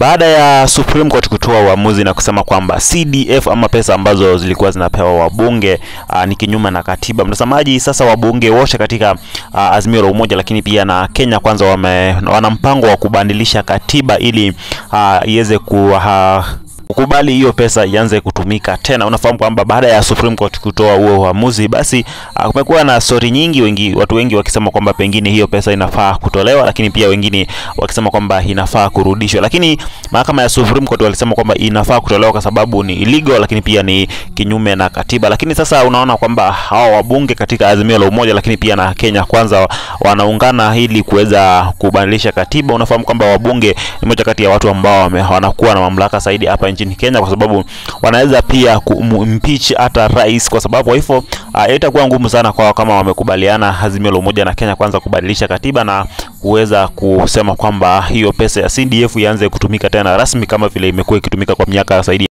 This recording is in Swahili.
baada ya Supreme Court kutoa uamuzi na kusema kwamba CDF ama pesa ambazo zilikuwa zinapewa wabunge uh, ni kinyume na katiba. Mtazamaji, sasa wabunge wote katika uh, Azimio la Umoja, lakini pia na Kenya Kwanza wame, wana mpango wa kubadilisha katiba ili uh, iweze ku uh, kukubali hiyo pesa ianze kutumika tena. Unafahamu kwamba baada ya Supreme Court kutoa huo uamuzi, basi uh, kumekuwa na stori nyingi, wengi watu wengi wakisema kwamba pengine hiyo pesa inafaa kutolewa, lakini pia wengine wakisema kwamba inafaa kurudishwa. Lakini mahakama ya Supreme Court walisema kwamba inafaa kutolewa kwa sababu ni illegal, lakini pia ni kinyume na katiba. Lakini sasa unaona kwamba hawa wabunge katika Azimio la Umoja, lakini pia na Kenya Kwanza wanaungana ili kuweza kubadilisha katiba. Unafahamu kwamba wabunge ni moja kati ya watu ambao wanakuwa na mamlaka zaidi hapa nchini Kenya kwa sababu wanaweza pia kumimpeach hata rais, kwa sababu kwa hivyo uh, itakuwa ngumu sana kwao kama wamekubaliana Azimio la Umoja na Kenya Kwanza kubadilisha katiba na kuweza kusema kwamba hiyo pesa ya CDF ianze kutumika tena rasmi kama vile imekuwa ikitumika kwa miaka zaidi